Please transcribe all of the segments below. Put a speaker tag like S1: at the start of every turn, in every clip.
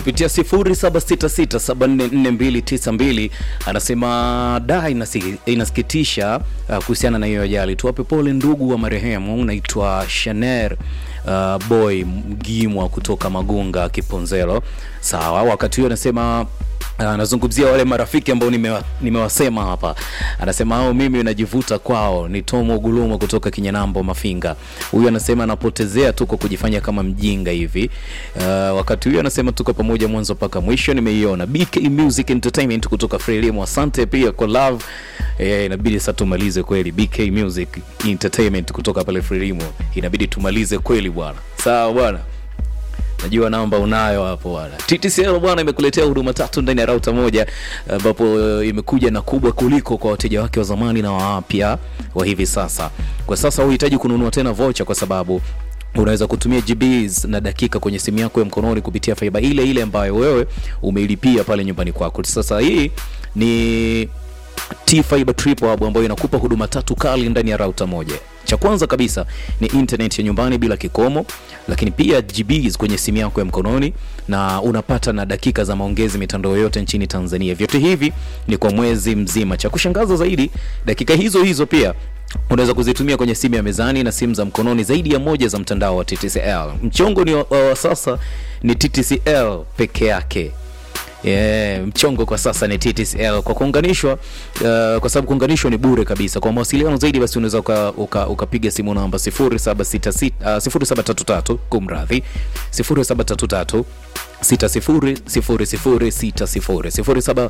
S1: kupitia 0766744292 anasema da inasi, inasikitisha uh, kuhusiana na hiyo ajali. Tuwape pole ndugu wa marehemu. Unaitwa Shaner uh, boy Mgimwa kutoka Magunga Kiponzelo. Sawa, wakati huo anasema anazungumzia wale marafiki ambao nimewa, nimewasema hapa. Anasema hao mimi najivuta kwao. Ni Tomo Gulumo kutoka Kinyanambo Mafinga. Huyu anasema anapotezea tu kwa kujifanya kama mjinga hivi. Uh, wakati huyu anasema tuko pamoja mwanzo mpaka mwisho. Nimeiona BK Music Entertainment kutoka Frelimu, asante pia kwa love. Eh, inabidi sasa tumalize kweli. BK Music Entertainment kutoka pale Frelimu, inabidi tumalize kweli bwana. Sawa bwana. Najua namba unayo hapo bwana. TTCL bwana imekuletea huduma tatu ndani ya rauta moja ambapo uh, imekuja na kubwa kuliko kwa wateja wake wa zamani na wapya wa hivi sasa. Kwa sasa huhitaji kununua tena vocha kwa sababu unaweza kutumia GBs na dakika kwenye simu yako ya mkononi kupitia faiba ile ile ambayo wewe umeilipia pale nyumbani kwako. Sasa hii ni T-Fiber Triple Hub ambayo inakupa huduma tatu kali ndani ya rauta moja. Cha kwanza kabisa ni internet ya nyumbani bila kikomo, lakini pia GBs kwenye simu yako ya mkononi na unapata na dakika za maongezi mitandao yote nchini Tanzania. Vyote hivi ni kwa mwezi mzima. Cha kushangaza zaidi, dakika hizo hizo pia unaweza kuzitumia kwenye simu ya mezani na simu za mkononi zaidi ya moja za mtandao wa TTCL. Mchongo ni wa, wa sasa ni TTCL peke yake. Yeah, mchongo kwa sasa ni TTCL kwa kuunganishwa uh, kwa sababu kuunganishwa ni bure kabisa. Kwa mawasiliano zaidi basi unaweza ukapiga uka, uka simu namba 0766 uh, 0733 kumradhi 0733 600060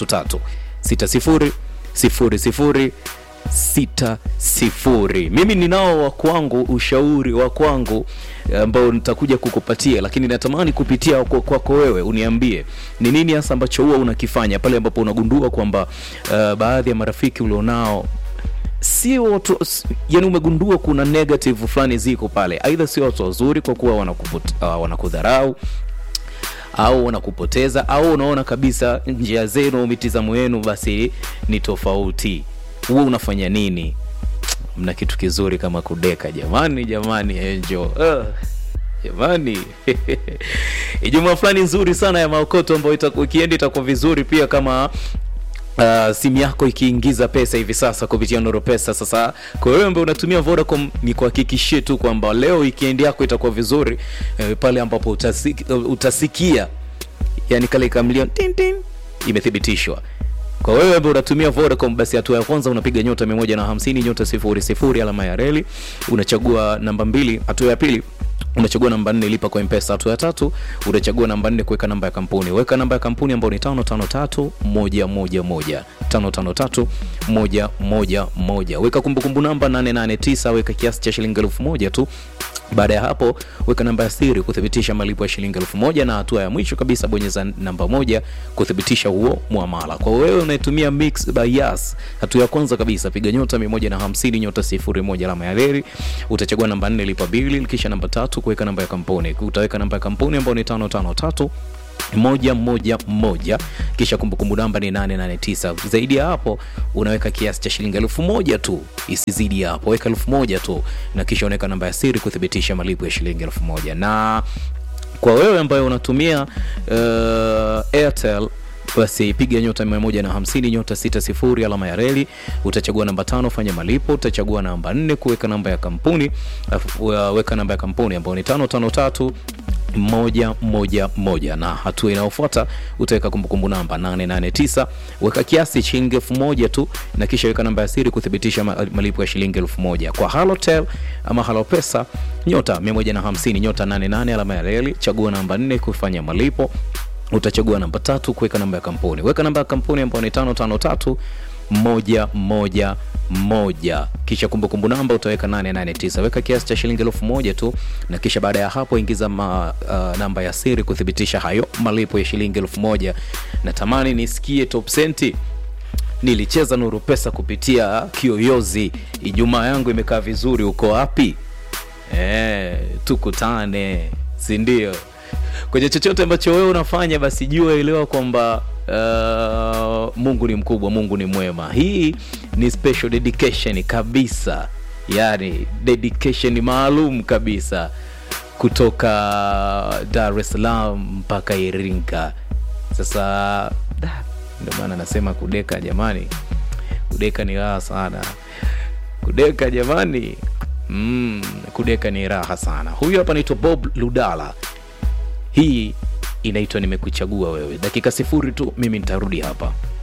S1: 0733 6000 sita sifuri. Mimi ninao wa kwangu, ushauri wa kwangu ambao nitakuja kukupatia, lakini natamani kupitia kwako kwa wewe uniambie ni nini hasa ambacho huwa unakifanya pale ambapo unagundua kwamba uh, baadhi ya marafiki ulionao si watu yani, umegundua kuna negative fulani ziko pale, aidha sio watu wazuri kwa kuwa wanakuput, uh, wanakudharau au wanakupoteza au unaona kabisa njia zenu, mitizamo yenu basi ni tofauti huwa unafanya nini? Mna kitu kizuri kama kudeka jamani, jamani, enjo uh, jamani Ijumaa fulani nzuri sana ya maokoto ambayo ikienda itakuwa vizuri pia kama Uh, simu yako ikiingiza pesa hivi sasa kupitia Noro Pesa. Sasa kwa wewe ambaye unatumia Vodacom, ni kuhakikishie tu kwamba leo weekend yako itakuwa vizuri eh, pale ambapo utasiki, utasikia yani kale kamlio tin tin imethibitishwa kwa wewe ambaye unatumia Vodacom basi hatua ya kwanza unapiga nyota 150 nyota sifuri sifuri alama ya reli, unachagua namba mbili. Hatua ya pili unachagua namba nne lipa kwa mpesa. Hatua ya tatu utachagua namba nne kuweka namba ya kampuni. Weka namba ya kampuni ambayo ni tano tano tatu moja moja moja tano tano tatu moja moja moja. Weka kumbukumbu namba 889 weka kiasi cha shilingi elfu moja tu. Baada ya hapo weka namba ya siri kuthibitisha malipo ya shilingi elfu moja na hatua ya mwisho kabisa bonyeza namba moja kuthibitisha huo muamala. Kwa wewe unayetumia Mix by Yas, hatua ya kwanza kabisa piga nyota 150 nyota 01 alama ya reli, utachagua namba 4 lipa bili, kisha namba tatu kuweka namba ya kampuni. Utaweka namba ya kampuni ambayo ni 553 moja moja moja kisha kumbukumbu namba ni 889. Zaidi ya hapo unaweka kiasi cha shilingi elfu moja tu, isizidi hapo, weka elfu moja tu na kisha unaweka namba ya siri kuthibitisha malipo ya shilingi elfu moja na kwa wewe ambaye unatumia uh, Airtel basi piga nyota 150 nyota 60 alama ya reli, utachagua namba tano fanya malipo, utachagua namba nne kuweka namba ya kampuni, weka namba ya kampuni ambayo ni tano tano tatu moja moja moja na hatua inayofuata utaweka kumbukumbu namba 889 weka kiasi shilingi elfu moja tu na kisha weka namba ya siri kuthibitisha malipo ya shilingi elfu moja kwa Halotel ama Halopesa nyota 150 nyota 88 alama ya reli chagua namba 4 kufanya malipo utachagua namba tatu kuweka namba ya kampuni weka namba ya kampuni ambayo ni tano tano tatu moja moja moja kisha kumbukumbu namba utaweka 889 weka kiasi cha shilingi elfu moja tu na kisha baada ya hapo ingiza ma, uh, namba ya siri kuthibitisha hayo malipo ya shilingi elfu moja natamani nisikie top senti nilicheza nuru pesa kupitia kiyoyozi ijumaa yangu imekaa vizuri uko wapi e, tukutane sindio kwenye chochote ambacho wewe unafanya basi jua elewa kwamba uh, mungu ni mkubwa mungu ni mwema hii ni special dedication kabisa yani dedication maalum kabisa kutoka dar es salaam mpaka iringa sasa da, ndio maana nasema kudeka jamani kudeka ni raha sana kudeka jamani mm, kudeka ni raha sana huyu hapa anaitwa bob ludala hii inaitwa nimekuchagua wewe dakika sifuri tu mimi nitarudi hapa